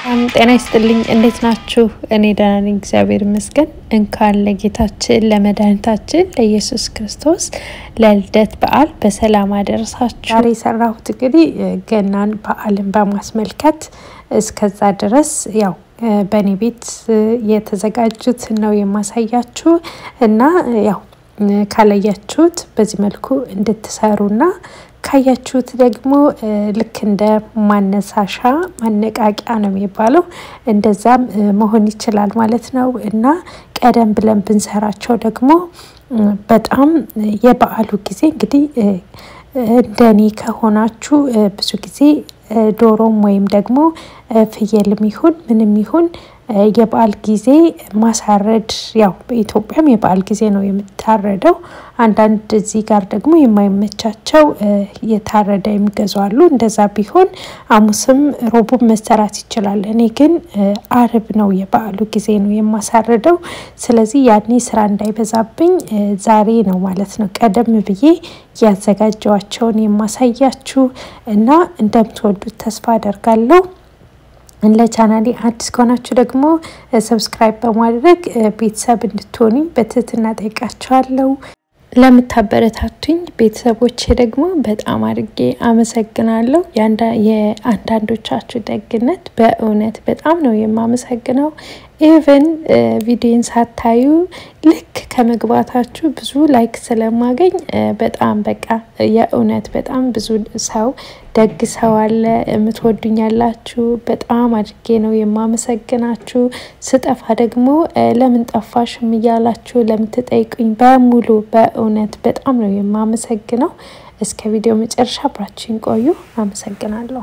ጤና ይስጥልኝ። እንዴት ናችሁ? እኔ ደህና ነኝ፣ እግዚአብሔር ይመስገን። እንኳን ለጌታችን ለመድኃኒታችን ለኢየሱስ ክርስቶስ ለልደት በዓል በሰላም አደረሳችሁ። ዛሬ የሰራሁት እንግዲህ ገናን በዓልን በማስመልከት እስከዛ ድረስ ያው በእኔ ቤት የተዘጋጁት ነው የማሳያችሁ እና ያው ካላያችሁት በዚህ መልኩ እንድትሰሩና ካያችሁት ደግሞ ልክ እንደ ማነሳሻ ማነቃቂያ ነው የሚባለው እንደዛም መሆን ይችላል ማለት ነው እና ቀደም ብለን ብንሰራቸው ደግሞ በጣም የበዓሉ ጊዜ እንግዲህ እንደኔ ከሆናችሁ ብዙ ጊዜ ዶሮም ወይም ደግሞ ፍየልም ይሁን ምንም ይሁን የበዓል ጊዜ ማሳረድ ያው በኢትዮጵያም የበዓል ጊዜ ነው የምታረደው። አንዳንድ እዚህ ጋር ደግሞ የማይመቻቸው የታረደ የሚገዙ አሉ። እንደዛ ቢሆን ሐሙስም ሮቡም መሰራት ይችላል። እኔ ግን አርብ ነው የበዓሉ ጊዜ ነው የማሳረደው። ስለዚህ ያኔ ስራ እንዳይበዛብኝ ዛሬ ነው ማለት ነው ቀደም ብዬ ያዘጋጀዋቸውን የማሳያችሁ እና እንደምትወዱት ተስፋ አደርጋለሁ። ለቻናሌ አዲስ ከሆናችሁ ደግሞ ሰብስክራይብ በማድረግ ቤተሰብ እንድትሆኑ በትህትና ጠይቃችኋለሁ። ለምታበረታቱኝ ቤተሰቦቼ ደግሞ በጣም አድርጌ አመሰግናለሁ። የአንዳንዶቻችሁ ደግነት በእውነት በጣም ነው የማመሰግነው። ኢቨን ቪዲዮን ሳታዩ ልክ ከመግባታችሁ ብዙ ላይክ ስለማገኝ በጣም በቃ የእውነት በጣም ብዙ ሰው ደግ ሰው አለ የምትወዱኝ ያላችሁ በጣም አድርጌ ነው የማመሰግናችሁ። ስጠፋ ደግሞ ለምን ጠፋሽም እያላችሁ ለምትጠይቁኝ በሙሉ በእውነት በጣም ነው የማመሰግነው። እስከ ቪዲዮ መጨረሻ አብራችሁን ቆዩ። አመሰግናለሁ።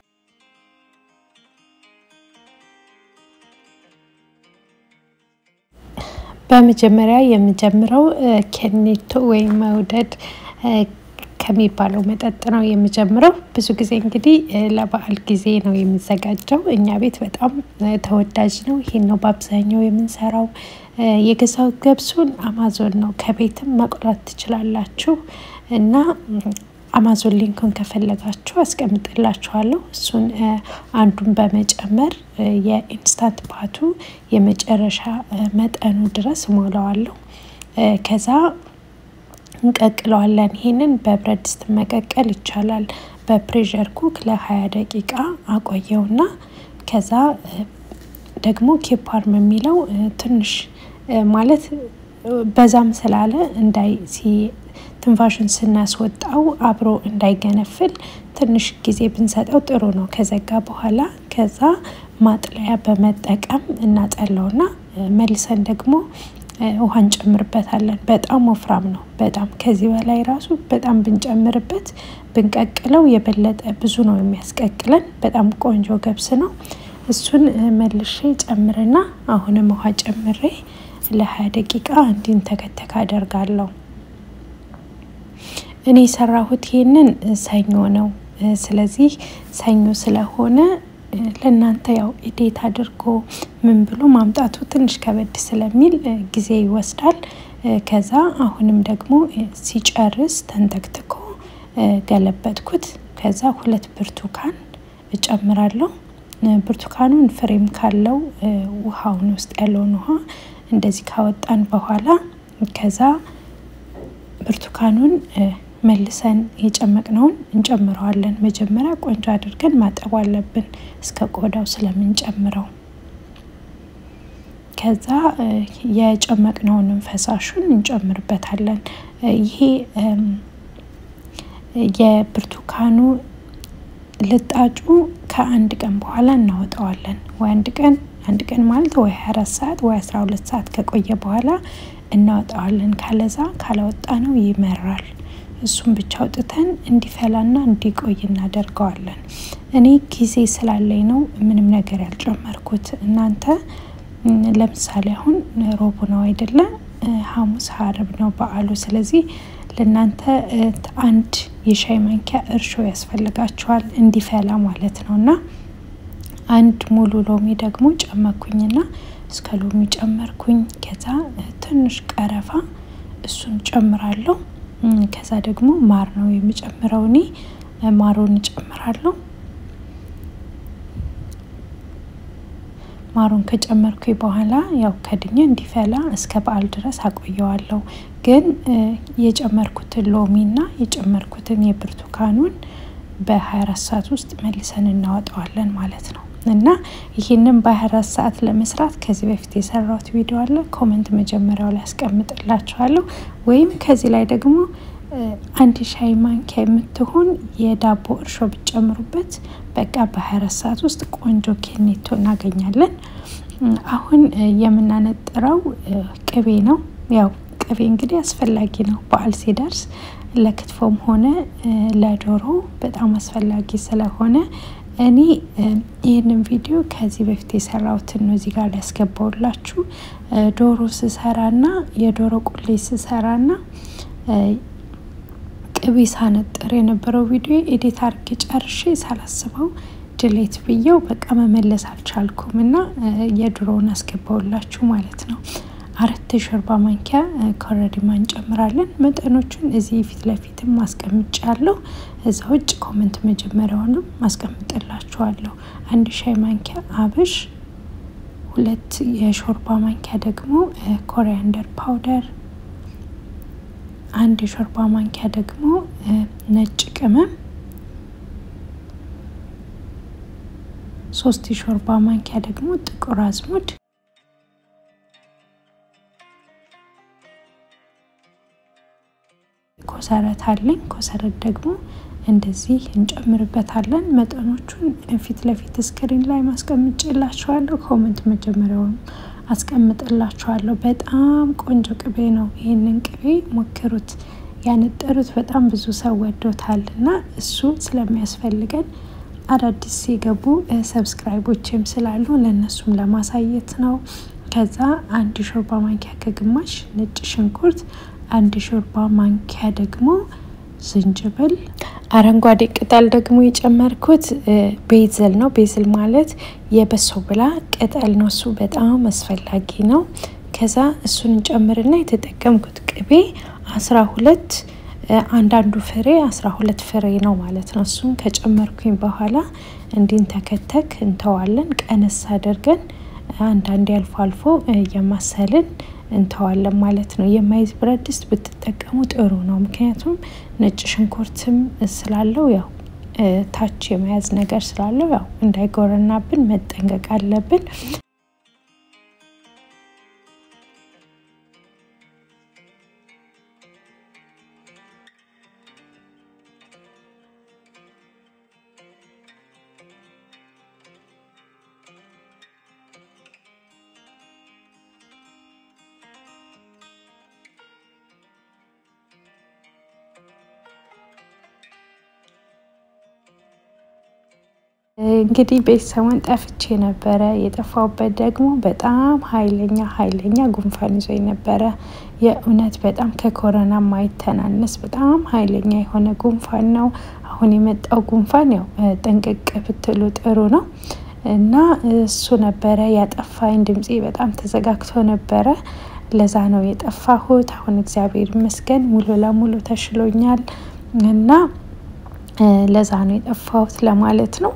በመጀመሪያ የምጀምረው ኬኔቶ ወይም መውደድ ከሚባለው መጠጥ ነው የምጀምረው። ብዙ ጊዜ እንግዲህ ለበዓል ጊዜ ነው የሚዘጋጀው። እኛ ቤት በጣም ተወዳጅ ነው። ይሄን ነው በአብዛኛው የምንሰራው። የገዛው ገብሱን አማዞን ነው። ከቤትም መቁላት ትችላላችሁ እና አማዞን ሊንኩን ከፈለጋችሁ አስቀምጥላችኋለሁ። እሱን አንዱን በመጨመር የኢንስታንት ፓቱ የመጨረሻ መጠኑ ድረስ ሞላዋለሁ። ከዛ እንቀቅለዋለን። ይሄንን በብረት ድስት መቀቀል ይቻላል። በፕሬሸር ኩክ ለሀያ ደቂቃ አቆየውና ከዛ ደግሞ ኬፓርም የሚለው ትንሽ ማለት በዛም ስላለ እንዳይ ትንፋሹን ስናስወጣው አብሮ እንዳይገነፍል ትንሽ ጊዜ ብንሰጠው ጥሩ ነው። ከዘጋ በኋላ ከዛ ማጥለያ በመጠቀም እናጠለውና መልሰን ደግሞ ውሃ እንጨምርበታለን። በጣም ወፍራም ነው። በጣም ከዚህ በላይ ራሱ በጣም ብንጨምርበት ብንቀቅለው የበለጠ ብዙ ነው የሚያስቀቅለን። በጣም ቆንጆ ገብስ ነው። እሱን መልሼ ጨምርና አሁንም ውሃ ጨምሬ ለሀያ ደቂቃ እንዲንተከተክ አደርጋለሁ። እኔ የሰራሁት ይሄንን ሰኞ ነው። ስለዚህ ሰኞ ስለሆነ ለእናንተ ያው ኢዴት አድርጎ ምን ብሎ ማምጣቱ ትንሽ ከበድ ስለሚል ጊዜ ይወስዳል። ከዛ አሁንም ደግሞ ሲጨርስ ተንተክትኮ ገለበጥኩት። ከዛ ሁለት ብርቱካን እጨምራለሁ። ብርቱካኑን ፍሬም ካለው ውሃውን ውስጥ ያለውን ውሃ እንደዚህ ካወጣን በኋላ ከዛ ብርቱካኑን መልሰን የጨመቅነውን እንጨምረዋለን። መጀመሪያ ቆንጆ አድርገን ማጠብ አለብን እስከ ቆዳው ስለምንጨምረው። ከዛ የጨመቅነውንም ፈሳሹን እንጨምርበታለን። ይሄ የብርቱካኑ ልጣጩ ከአንድ ቀን በኋላ እናወጣዋለን። ወይ አንድ ቀን አንድ ቀን ማለት ወይ ሀያ አራት ሰዓት ወይ አስራ ሁለት ሰዓት ከቆየ በኋላ እናወጣዋለን። ካለዛ ካላወጣ ነው ይመራል። እሱም ብቻ አውጥተን እንዲፈላና እንዲቆይ እናደርገዋለን። እኔ ጊዜ ስላለኝ ነው ምንም ነገር ያልጨመርኩት። እናንተ ለምሳሌ አሁን ሮቡ ነው አይደለ? ሐሙስ ሀርብ ነው በዓሉ። ስለዚህ ለእናንተ አንድ የሻይ ማንኪያ እርሾ ያስፈልጋችኋል እንዲፈላ ማለት ነው። እና አንድ ሙሉ ሎሚ ደግሞ ጨመኩኝና እስከ ሎሚ ጨመርኩኝ። ከዛ ትንሽ ቀረፋ እሱን ጨምራለሁ። ከዛ ደግሞ ማር ነው የምጨምረው እኔ ማሩን እጨምራለሁ። ማሩን ከጨመርኩ በኋላ ያው ከድኜ እንዲፈላ እስከ በዓል ድረስ አቆየዋለሁ። ግን የጨመርኩትን ሎሚና የጨመርኩትን የብርቱካኑን በ24 ሰዓት ውስጥ መልሰን እናወጣዋለን ማለት ነው። እና ይህንን በ24 ሰዓት ለመስራት ከዚህ በፊት የሰራሁት ቪዲዮ አለ። ኮመንት መጀመሪያው ላይ ያስቀምጥላችኋለሁ። ወይም ከዚህ ላይ ደግሞ አንድ ሻይ ማንኪያ የምትሆን የዳቦ እርሾ ብትጨምሩበት በቃ በ24 ሰዓት ውስጥ ቆንጆ ኬኔቶ እናገኛለን። አሁን የምናነጥረው ቅቤ ነው። ያው ቅቤ እንግዲህ አስፈላጊ ነው በዓል ሲደርስ ለክትፎም ሆነ ለዶሮ በጣም አስፈላጊ ስለሆነ እኔ ይህንን ቪዲዮ ከዚህ በፊት የሰራሁትን ነው እዚህ ጋር ያስገባውላችሁ። ዶሮ ስሰራና የዶሮ ቁሌት ስሰራና ቅቤ ሳነጥር የነበረው ቪዲዮ ኤዲት አርጌ ጨርሼ ሳላስበው ድሌት ብዬው በቃ መመለስ አልቻልኩም እና የድሮውን አስገባውላችሁ ማለት ነው። አራት የሾርባ ማንኪያ ኮረሪማ እንጨምራለን። መጠኖቹን እዚህ ፊት ለፊትም ማስቀምጫለሁ። እዛ ውጭ ኮመንት መጀመሪያውንም ማስቀምጥላችኋለሁ። አንድ ሻይ ማንኪያ አብሽ፣ ሁለት የሾርባ ማንኪያ ደግሞ ኮሪያንደር ፓውደር፣ አንድ የሾርባ ማንኪያ ደግሞ ነጭ ቅመም፣ ሶስት የሾርባ ማንኪያ ደግሞ ጥቁር አዝሙድ ኮሰረት አለኝ። ኮሰረት ደግሞ እንደዚህ እንጨምርበታለን። መጠኖቹን ፊት ለፊት ስክሪን ላይ ማስቀምጬላችኋለሁ። ኮመንት መጀመሪያውን አስቀምጥላችኋለሁ። በጣም ቆንጆ ቅቤ ነው። ይህንን ቅቤ ሞክሩት። ያነጠሩት በጣም ብዙ ሰው ወዶታል እና እሱ ስለሚያስፈልገን አዳዲስ ሲገቡ ሰብስክራይቦችም ስላሉ ለእነሱም ለማሳየት ነው። ከዛ አንድ ሾርባ ማንኪያ ከግማሽ ነጭ ሽንኩርት አንድ ሾርባ ማንኪያ ደግሞ ዝንጅብል፣ አረንጓዴ ቅጠል ደግሞ የጨመርኩት ቤዝል ነው። ቤዝል ማለት የበሶ ብላ ቅጠል ነው። እሱ በጣም አስፈላጊ ነው። ከዛ እሱን እንጨምርና የተጠቀምኩት ቅቤ አስራ ሁለት አንዳንዱ ፍሬ አስራ ሁለት ፍሬ ነው ማለት ነው። እሱን ከጨመርኩኝ በኋላ እንዲንተከተክ እንተዋለን። ቀነስ አድርገን አንዳንዴ አልፎ አልፎ እየማሰልን እንተዋለን ማለት ነው። የማይዝ ብረት ድስት ብትጠቀሙ ጥሩ ነው። ምክንያቱም ነጭ ሽንኩርትም ስላለው ያው ታች የመያዝ ነገር ስላለው ያው እንዳይጎረናብን መጠንቀቅ አለብን። እንግዲህ ቤተሰቡን ጠፍቼ ነበረ። የጠፋውበት ደግሞ በጣም ኃይለኛ ኃይለኛ ጉንፋን ይዞኝ ነበረ። የእውነት በጣም ከኮረና ማይተናነስ በጣም ኃይለኛ የሆነ ጉንፋን ነው። አሁን የመጣው ጉንፋን ያው ጠንቅቅ ብትሉ ጥሩ ነው እና እሱ ነበረ ያጠፋኝ። ድምፄ በጣም ተዘጋግቶ ነበረ። ለዛ ነው የጠፋሁት። አሁን እግዚአብሔር ይመስገን ሙሉ ለሙሉ ተሽሎኛል እና ለዛ ነው የጠፋሁት ለማለት ነው።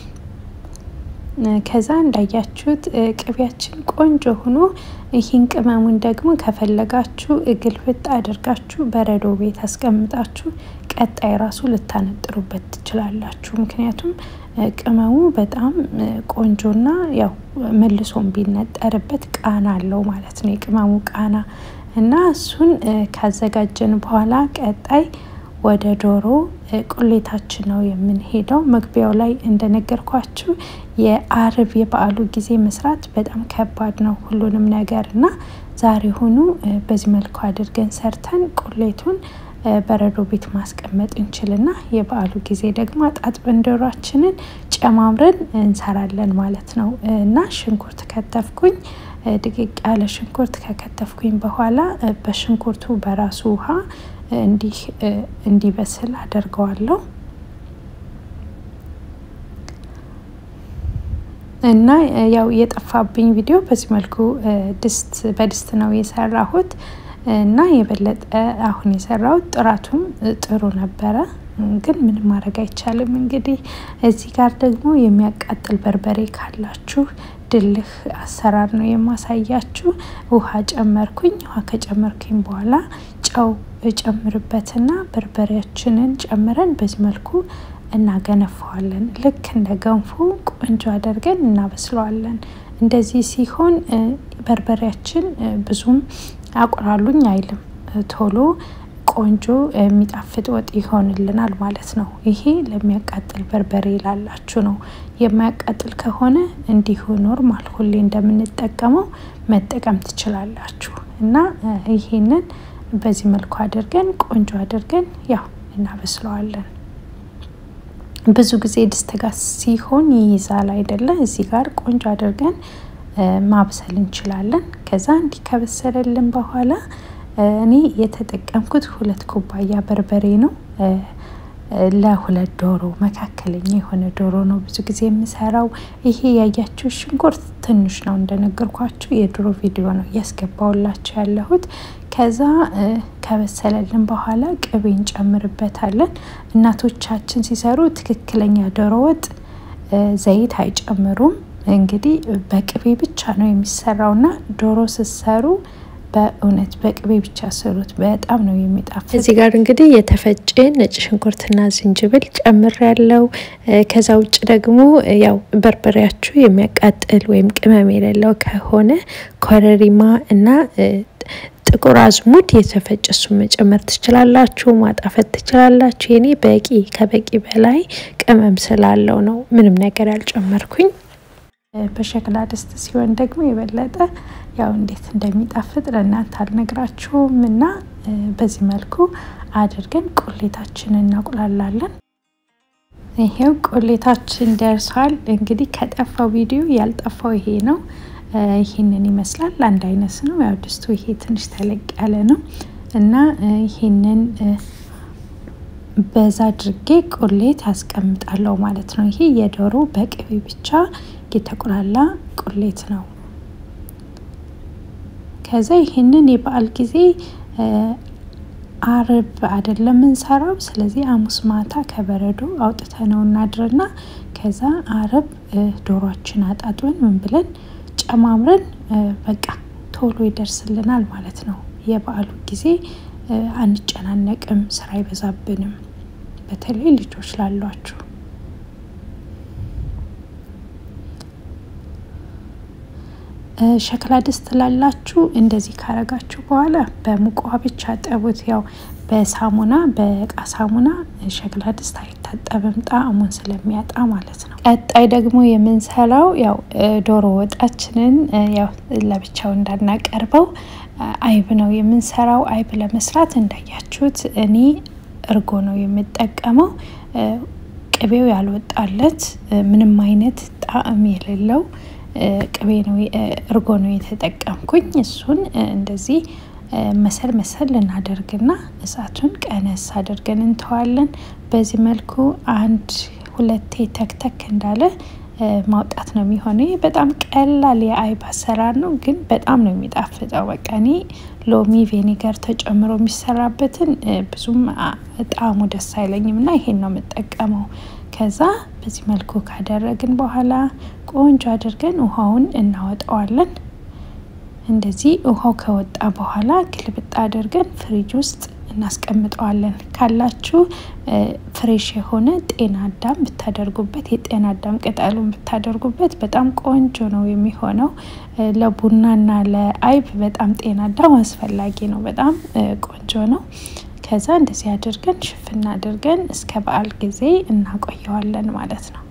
ከዛ እንዳያችሁት ቅቤያችን ቆንጆ ሆኖ ይህን ቅመሙን ደግሞ ከፈለጋችሁ ግልብጥ አድርጋችሁ በረዶ ቤት አስቀምጣችሁ ቀጣይ ራሱ ልታነጥሩበት ትችላላችሁ። ምክንያቱም ቅመሙ በጣም ቆንጆና ያው መልሶም ቢነጠርበት ቃና አለው ማለት ነው፣ የቅመሙ ቃና እና እሱን ካዘጋጀን በኋላ ቀጣይ ወደ ዶሮ ቁሌታችን ነው የምንሄደው። መግቢያው ላይ እንደነገርኳችሁ የአርብ የበዓሉ ጊዜ መስራት በጣም ከባድ ነው ሁሉንም ነገር እና ዛሬ ሆኑ በዚህ መልኩ አድርገን ሰርተን ቁሌቱን በረዶ ቤት ማስቀመጥ እንችልና የበዓሉ ጊዜ ደግሞ አጣጥበን ዶሯችንን ጨማምረን እንሰራለን ማለት ነው እና ሽንኩርት ከተፍኩኝ ድቅቅ ያለ ሽንኩርት ከከተፍኩኝ በኋላ በሽንኩርቱ በራሱ ውሃ እንዲህ እንዲበስል አደርገዋለሁ እና ያው የጠፋብኝ ቪዲዮ በዚህ መልኩ ድስት በድስት ነው የሰራሁት እና የበለጠ አሁን የሰራሁት ጥራቱም ጥሩ ነበረ። ግን ምንም ማድረግ አይቻልም። እንግዲህ እዚህ ጋር ደግሞ የሚያቃጥል በርበሬ ካላችሁ ድልህ አሰራር ነው የማሳያችሁ። ውሃ ጨመርኩኝ። ውሃ ከጨመርኩኝ በኋላ ጨው ጨምርበትና በርበሬያችንን ጨምረን በዚህ መልኩ እናገነፈዋለን። ልክ እንደ ገንፎ ቆንጆ አድርገን እናበስለዋለን። እንደዚህ ሲሆን በርበሬያችን ብዙም አቁላሉኝ አይልም። ቶሎ ቆንጆ የሚጣፍጥ ወጥ ይሆንልናል ማለት ነው። ይሄ ለሚያቃጥል በርበሬ ላላችሁ ነው። የማያቃጥል ከሆነ እንዲሁ ኖርማል ሁሌ እንደምንጠቀመው መጠቀም ትችላላችሁ። እና ይሄንን በዚህ መልኩ አድርገን ቆንጆ አድርገን ያው እናበስለዋለን። ብዙ ጊዜ ድስት ጋር ሲሆን ይይዛል አይደለ? እዚህ ጋር ቆንጆ አድርገን ማብሰል እንችላለን። ከዛ እንዲህ ከበሰለልን በኋላ እኔ የተጠቀምኩት ሁለት ኩባያ በርበሬ ነው። ለሁለት ዶሮ መካከለኛ የሆነ ዶሮ ነው ብዙ ጊዜ የምሰራው። ይሄ ያያችሁ ሽንኩርት ትንሽ ነው እንደነገርኳችሁ፣ የድሮ ቪዲዮ ነው እያስገባውላችሁ ያለሁት። ከዛ ከበሰለልን በኋላ ቅቤ እንጨምርበታለን። እናቶቻችን ሲሰሩ ትክክለኛ ዶሮ ወጥ ዘይት አይጨምሩም። እንግዲህ በቅቤ ብቻ ነው የሚሰራውና ዶሮ ስትሰሩ በእውነት በቅቤ ብቻ ስሩት፣ በጣም ነው የሚጣፍጥ። እዚህ ጋር እንግዲህ የተፈጨ ነጭ ሽንኩርትና ዝንጅብል ጨምር ያለው። ከዛ ውጭ ደግሞ ያው በርበሬያችሁ የሚያቃጥል ወይም ቅመም የሌለው ከሆነ ኮረሪማ እና ጥቁር አዝሙድ የተፈጨ እሱን መጨመር ትችላላችሁ፣ ማጣፈት ትችላላችሁ። የኔ በቂ ከበቂ በላይ ቅመም ስላለው ነው ምንም ነገር ያልጨመርኩኝ። በሸክላ ድስት ሲሆን ደግሞ የበለጠ ያው እንዴት እንደሚጣፍጥ ለእናንተ አልነግራችሁም። እና በዚህ መልኩ አድርገን ቁሌታችንን እናቁላላለን። ይሄው ቁሌታችን ደርሷል። እንግዲህ ከጠፋው ቪዲዮ ያልጠፋው ይሄ ነው። ይህንን ይመስላል። አንድ አይነት ነው። ያው ድስቱ ይሄ ትንሽ ተለቅ ያለ ነው እና ይህንን በዛ አድርጌ ቁሌት አስቀምጣለሁ ማለት ነው። ይሄ የዶሮ በቅቤ ብቻ የተቆላላ ቁሌት ነው። ከዛ ይህንን የበዓል ጊዜ አርብ አይደለም እንሰራው። ስለዚህ ሐሙስ ማታ ከበረዶ አውጥተነው እናድርና ከዛ አርብ ዶሯችን አጣጥበን ምን ብለን ጨማምረን በቃ ቶሎ ይደርስልናል ማለት ነው። የበዓሉ ጊዜ አንጨናነቅም፣ ስራ አይበዛብንም። በተለይ ልጆች ላሏችሁ ሸክላ ድስት ላላችሁ እንደዚህ ካረጋችሁ በኋላ በሙቅ ውሃ ብቻ ጠቡት። ያው በሳሙና በእቃ ሳሙና ሸክላ ድስት አይታጠብም ጣዕሙን ስለሚያጣ ማለት ነው። ቀጣይ ደግሞ የምንሰራው ያው ዶሮ ወጣችንን ያው ለብቻው እንዳናቀርበው አይብ ነው የምንሰራው። አይብ ለመስራት እንዳያችሁት እኔ እርጎ ነው የምጠቀመው። ቅቤው ያልወጣለት ምንም አይነት ጣዕም የሌለው ቅቤ ነው እርጎ ነው የተጠቀምኩኝ። እሱን እንደዚህ መሰል መሰል እናደርግና እሳቱን ቀነስ አድርገን እንተዋለን። በዚህ መልኩ አንድ ሁለቴ ተክተክ እንዳለ ማውጣት ነው የሚሆነው። በጣም ቀላል የአይብ አሰራር ነው፣ ግን በጣም ነው የሚጣፍጠው። በቃ እኔ ሎሚ ቬኒገር ተጨምሮ የሚሰራበትን ብዙም ጣዕሙ ደስ አይለኝም እና ይሄን ነው የምጠቀመው። ከዛ በዚህ መልኩ ካደረግን በኋላ ቆንጆ አድርገን ውሃውን እናወጣዋለን። እንደዚህ ውሃው ከወጣ በኋላ ግልብጥ አድርገን ፍሪጅ ውስጥ እናስቀምጠዋለን። ካላችሁ ፍሬሽ የሆነ ጤና አዳም ብታደርጉበት የጤና አዳም ቅጠሉን ብታደርጉበት በጣም ቆንጆ ነው የሚሆነው። ለቡናና ለአይብ በጣም ጤና አዳም አስፈላጊ ነው። በጣም ቆንጆ ነው። ከዛ እንደዚህ አድርገን ሽፍና አድርገን እስከ በዓል ጊዜ እናቆየዋለን ማለት ነው።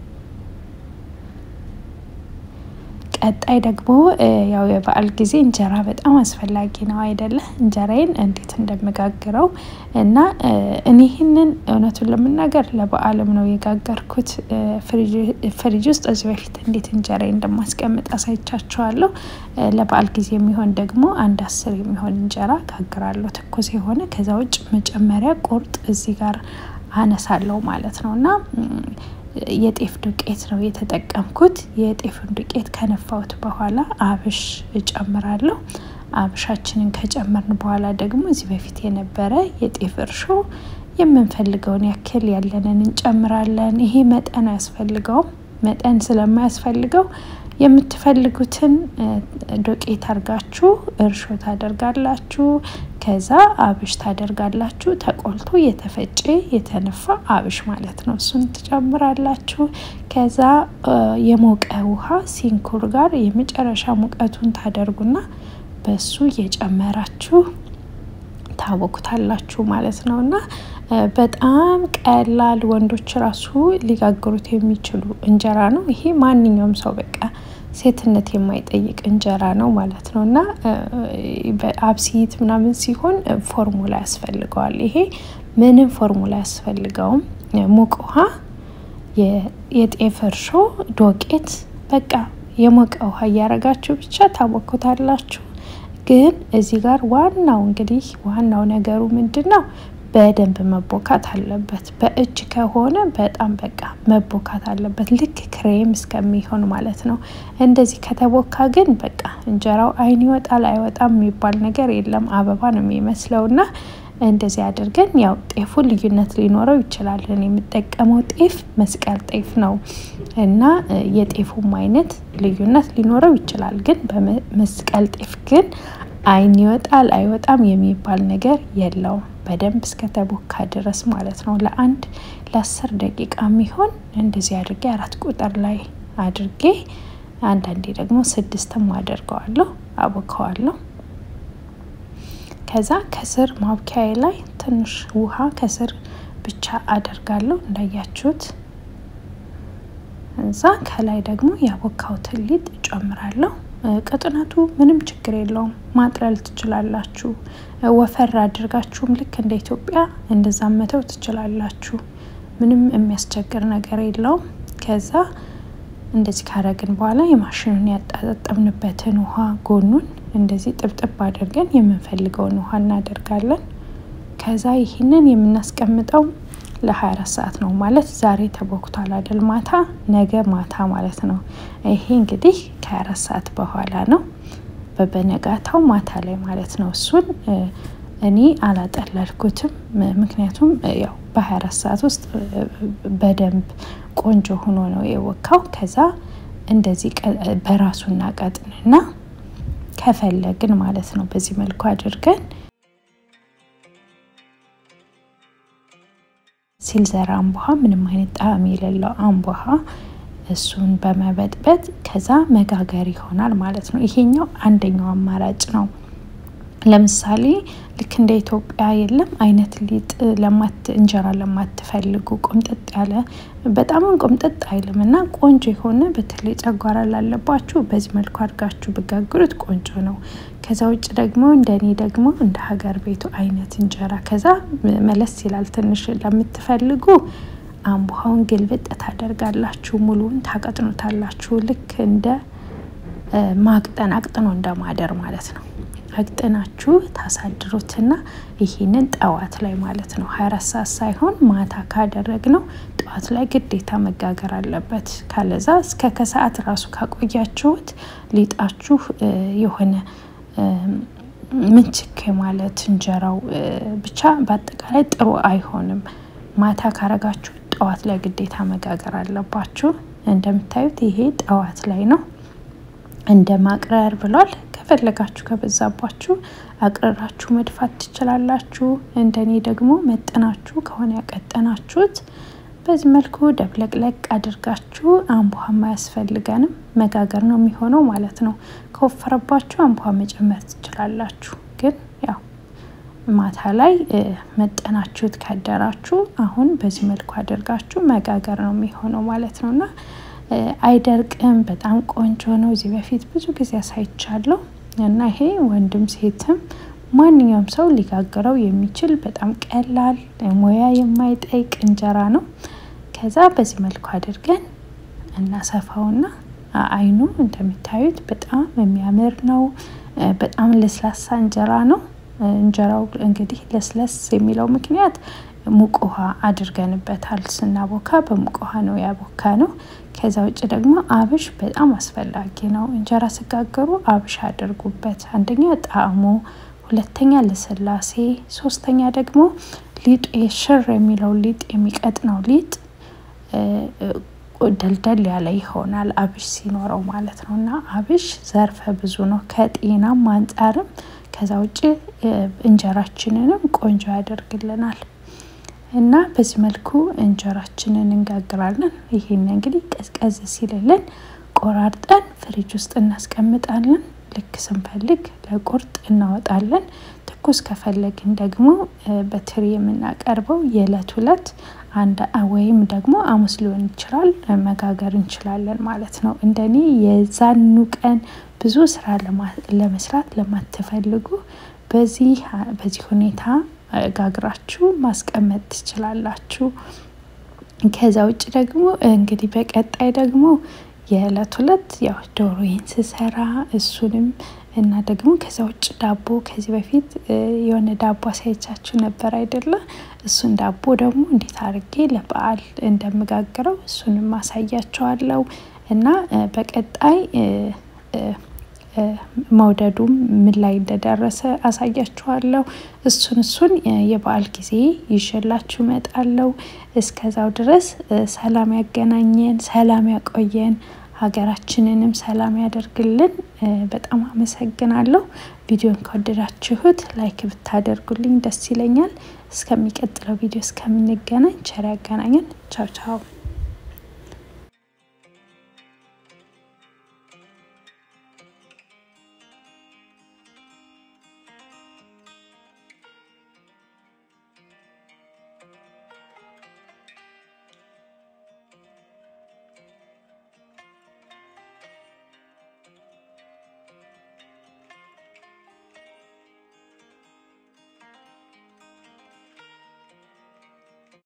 ቀጣይ ደግሞ ያው የበዓል ጊዜ እንጀራ በጣም አስፈላጊ ነው አይደለ? እንጀራዬን እንዴት እንደምጋግረው እና እኔ ይህንን እውነቱን ለመናገር ለበዓልም ነው የጋገርኩት። ፍሪጅ ውስጥ እዚህ በፊት እንዴት እንጀራዬ እንደማስቀምጥ አሳይቻችኋለሁ። ለበዓል ጊዜ የሚሆን ደግሞ አንድ አስር የሚሆን እንጀራ ጋግራለሁ፣ ትኩስ የሆነ ከዛ ውጭ መጨመሪያ ቁርጥ እዚህ ጋር አነሳለሁ ማለት ነው እና የጤፍ ዱቄት ነው የተጠቀምኩት። የጤፍን ዱቄት ከነፋሁት በኋላ አብሽ እጨምራለሁ። አብሻችንን ከጨመርን በኋላ ደግሞ እዚህ በፊት የነበረ የጤፍ እርሾ የምንፈልገውን ያክል ያለንን እንጨምራለን። ይሄ መጠን አያስፈልገውም። መጠን ስለማያስፈልገው የምትፈልጉትን ዶቄት አድርጋችሁ እርሾ ታደርጋላችሁ። ከዛ አብሽ ታደርጋላችሁ። ተቆልቶ የተፈጨ የተነፋ አብሽ ማለት ነው። እሱን ትጨምራላችሁ። ከዛ የሞቀ ውሃ ሲንኩር ጋር የመጨረሻ ሙቀቱን ታደርጉና በሱ እየጨመራችሁ ታቦኩታላችሁ ማለት ነው እና በጣም ቀላል ወንዶች ራሱ ሊጋግሩት የሚችሉ እንጀራ ነው። ይሄ ማንኛውም ሰው በቃ ሴትነት የማይጠይቅ እንጀራ ነው ማለት ነው እና አብሲት ምናምን ሲሆን ፎርሙላ ያስፈልገዋል። ይሄ ምንም ፎርሙላ ያስፈልገውም። ሙቅ ውሃ፣ የጤፍ እርሾ፣ ዶቄት በቃ የሞቀ ውሃ እያረጋችሁ ብቻ ታቦኩታላችሁ። ግን እዚህ ጋር ዋናው እንግዲህ ዋናው ነገሩ ምንድን ነው? በደንብ መቦካት አለበት። በእጅ ከሆነ በጣም በቃ መቦካት አለበት፣ ልክ ክሬም እስከሚሆን ማለት ነው። እንደዚህ ከተቦካ ግን በቃ እንጀራው አይን ይወጣል አይወጣም የሚባል ነገር የለም። አበባ ነው የሚመስለው እና እንደዚህ አድርገን ያው ጤፉ ልዩነት ሊኖረው ይችላል። እኔ የምጠቀመው ጤፍ መስቀል ጤፍ ነው እና የጤፉም አይነት ልዩነት ሊኖረው ይችላል። ግን በመስቀል ጤፍ ግን አይን ይወጣል አይወጣም የሚባል ነገር የለውም። በደንብ እስከተቦካ ድረስ ማለት ነው። ለአንድ ለአስር ደቂቃ የሚሆን እንደዚህ አድርጌ አራት ቁጥር ላይ አድርጌ አንዳንዴ ደግሞ ስድስትም አደርገዋለሁ አቦከዋለሁ። ከዛ ከስር ማብኪያዬ ላይ ትንሽ ውሃ ከስር ብቻ አደርጋለሁ እንዳያችሁት። እዛ ከላይ ደግሞ ያቦካሁትን ሊጥ እጨምራለሁ። ቅጥነቱ ምንም ችግር የለውም። ማጥለል ትችላላችሁ። ወፈር አድርጋችሁም ልክ እንደ ኢትዮጵያ እንደዛ መተው ትችላላችሁ። ምንም የሚያስቸግር ነገር የለውም። ከዛ እንደዚህ ካረግን በኋላ የማሽኑን ያጣጠምንበትን ውሃ ጎኑን እንደዚህ ጥብጥብ አድርገን የምንፈልገውን ውሃ እናደርጋለን። ከዛ ይህንን የምናስቀምጠው ለ24 ሰዓት ነው ማለት ዛሬ ተቦክቷል አይደል? ማታ ነገ ማታ ማለት ነው። ይሄ እንግዲህ ከ24 ሰዓት በኋላ ነው፣ በበነጋታው ማታ ላይ ማለት ነው። እሱን እኔ አላጠለልኩትም፣ ምክንያቱም ያው በ24 ሰዓት ውስጥ በደንብ ቆንጆ ሆኖ ነው የወካው። ከዛ እንደዚህ በራሱና ቀጥንና ከፈለግን ማለት ነው በዚህ መልኩ አድርገን ሲልዘር አምቦሃ ምንም አይነት ጣዕም የሌለው አምቦሃ እሱን በመበጥበጥ ከዛ መጋገር ይሆናል ማለት ነው። ይሄኛው አንደኛው አማራጭ ነው። ለምሳሌ ልክ እንደ ኢትዮጵያ የለም አይነት ሊጥ ለማት እንጀራ ለማትፈልጉ ቆምጠጥ ያለ በጣምም ቆምጠጥ አይልም እና ቆንጆ የሆነ በተለይ ጨጓራ ላለባችሁ በዚህ መልኩ አድርጋችሁ ብጋግሩት ቆንጆ ነው። ከዛ ውጭ ደግሞ እንደ እኔ ደግሞ እንደ ሀገር ቤቱ አይነት እንጀራ ከዛ መለስ ይላል ትንሽ ለምትፈልጉ አምቡሃውን ግልብጥ ታደርጋላችሁ። ሙሉውን ታቀጥኑታላችሁ። ልክ እንደ ማቅጠን አቅጥኖ እንደማደር ማለት ነው። አቅጥናችሁ ታሳድሩትና ይህንን ጠዋት ላይ ማለት ነው ሀያ አራት ሰዓት ሳይሆን ማታ ካደረግ ነው ጠዋት ላይ ግዴታ መጋገር አለበት። ካለዛ እስከ ከሰዓት ራሱ ካቆያችሁት ሊጣችሁ የሆነ ምንችክ ማለት እንጀራው ብቻ በአጠቃላይ ጥሩ አይሆንም። ማታ ካረጋችሁ ጠዋት ላይ ግዴታ መጋገር አለባችሁ። እንደምታዩት ይሄ ጠዋት ላይ ነው። እንደ ማቅረር ብሏል። ከፈለጋችሁ ከበዛባችሁ አቅረራችሁ መድፋት ትችላላችሁ። እንደኔ ደግሞ መጠናችሁ ከሆነ ያቀጠናችሁት በዚህ መልኩ ደብለቅለቅ አድርጋችሁ አምቡሃ አያስፈልገንም መጋገር ነው የሚሆነው ማለት ነው። ከወፈረባችሁ አምቡሃ መጨመር ትችላላችሁ። ግን ያው ማታ ላይ መጠናችሁት ካደራችሁ አሁን በዚህ መልኩ አድርጋችሁ መጋገር ነው የሚሆነው ማለት ነው እና አይደርቅም። በጣም ቆንጆ ነው። እዚህ በፊት ብዙ ጊዜ አሳይቻለሁ እና ይሄ ወንድም ሴትም ማንኛውም ሰው ሊጋግረው የሚችል በጣም ቀላል ሙያ የማይጠይቅ እንጀራ ነው። ከዛ በዚህ መልኩ አድርገን እናሰፋውና አይኑ እንደሚታዩት በጣም የሚያምር ነው። በጣም ለስላሳ እንጀራ ነው። እንጀራው እንግዲህ ለስለስ የሚለው ምክንያት ሙቅ ውሃ አድርገንበታል። ስናቦካ በሙቅ ውሃ ነው ያቦካ ነው። ከዛ ውጭ ደግሞ አብሽ በጣም አስፈላጊ ነው። እንጀራ ስጋገሩ አብሽ አድርጉበት። አንደኛ ጣዕሙ፣ ሁለተኛ ለስላሴ፣ ሶስተኛ ደግሞ ሊጡ ሽር የሚለው ሊጥ የሚቀጥነው ሊጥ ደልደል ያለ ይሆናል አብሽ ሲኖረው ማለት ነው። እና አብሽ ዘርፈ ብዙ ነው ከጤናም አንጻርም ከዛ ውጭ እንጀራችንንም ቆንጆ ያደርግልናል። እና በዚህ መልኩ እንጀራችንን እንጋግራለን። ይሄን እንግዲህ ቀዝቀዝ ሲልልን ቆራርጠን ፍሪጅ ውስጥ እናስቀምጣለን። ልክ ስንፈልግ ለቁርጥ እናወጣለን። ትኩስ ከፈለግን ደግሞ በትሪ የምናቀርበው የዕለት ሁለት አንድ ወይም ደግሞ ሐሙስ ሊሆን ይችላል መጋገር እንችላለን ማለት ነው። እንደኔ የዛኑ ቀን ብዙ ስራ ለመስራት ለማትፈልጉ በዚህ በዚህ ሁኔታ ጋግራችሁ ማስቀመጥ ትችላላችሁ። ከዛ ውጭ ደግሞ እንግዲህ በቀጣይ ደግሞ የዕለት ሁለት ያው ዶሮዬን ስሰራ እሱንም እና ደግሞ ከዛ ውጭ ዳቦ ከዚህ በፊት የሆነ ዳቦ አሳይቻችሁ ነበር አይደለ? እሱን ዳቦ ደግሞ እንዴት አድርጌ ለበዓል እንደምጋግረው እሱንም አሳያቸዋለሁ እና በቀጣይ መውደዱም ምን ላይ እንደደረሰ አሳያችኋለሁ። እሱን እሱን የበዓል ጊዜ ይዤላችሁ እመጣለሁ። እስከዛው ድረስ ሰላም ያገናኘን፣ ሰላም ያቆየን፣ ሀገራችንንም ሰላም ያደርግልን። በጣም አመሰግናለሁ። ቪዲዮን ከወደዳችሁት ላይክ ብታደርጉልኝ ደስ ይለኛል። እስከሚቀጥለው ቪዲዮ እስከምንገናኝ ቸር ያገናኘን። ቻው ቻው።